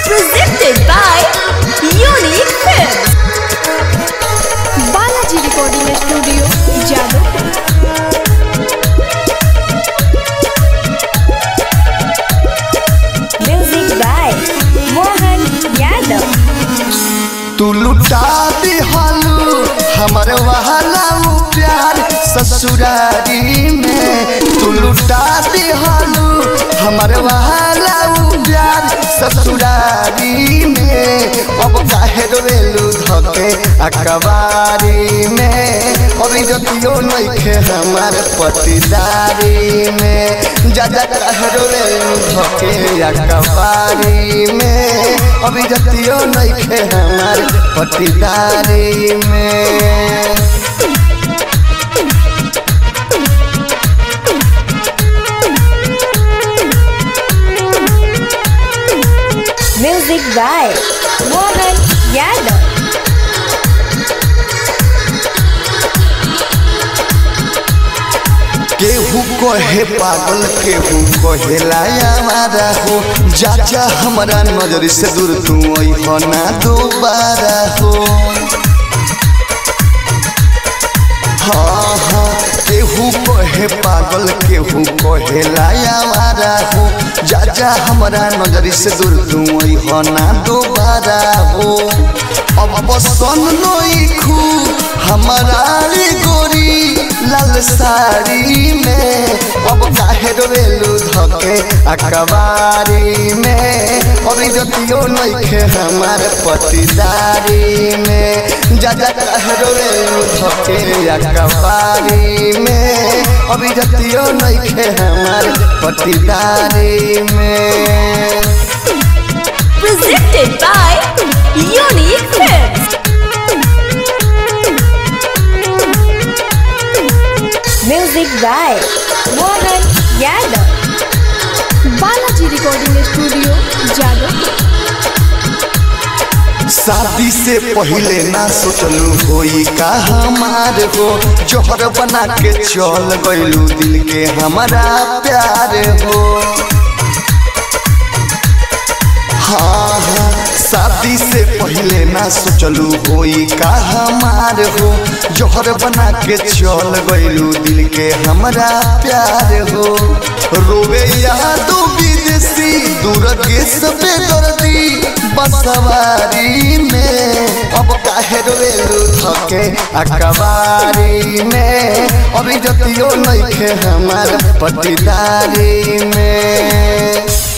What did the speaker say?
presented by Unique Films. Balaji Recording Studio, Jadavpur. Music by Mohan Yadav. तू लुटा दिहलू हमर वहला प्यार ससुरारी में तू लुटा दिहलू हमर वहला प्यार ससुरारी में अब काहे रोवेलू धके अकबारी में अभी जतियो नइखे हमार पतिदारी में जा जा काहे रोवेलू धके अकबारी में अभी जतियो नइखे हमार पतिदारी में Music by Mohan Yadav. केहू कहे पागल केहू कहे लाया मारा हो जा जा हमारा नजर से दूर तू हो ना दोबारा हो हाँ हाँ केहू कहे पागल केहू कहे लाया मारा हो जा जा हमारा नजर से दूर तू हो ना दोबारा हो अब बसन नई खू हमारा रे गोरी लाल साड़ी में अब काहे रोवेलू धके अकबारी में अभी जतियो नइखे हमार पतिदारी में जा जा काहे रोवेलू धके अकबारी में अभी जतियो नइखे हमार पतिदारी में Presented by Unique Films. Music by Mohan Yadav. Balaji Recording Studio, Jadavpur. शादी से पहले ना सोचलू होई का हमार हो जोहर बना के चल गइलू दिल के हमारा प्यार हो हाँ हाँ शादी से पहले ना सोचलू होई का हमार हो जोहर बना के चल गइलू दिल के हमारा प्यार हो रोवे यादो विदेशी दूर के सबे दर्दी बसवारी में अब काहे रोवेलू धके अकबारी में अभी जतियो नइखे हमार पतिदारी में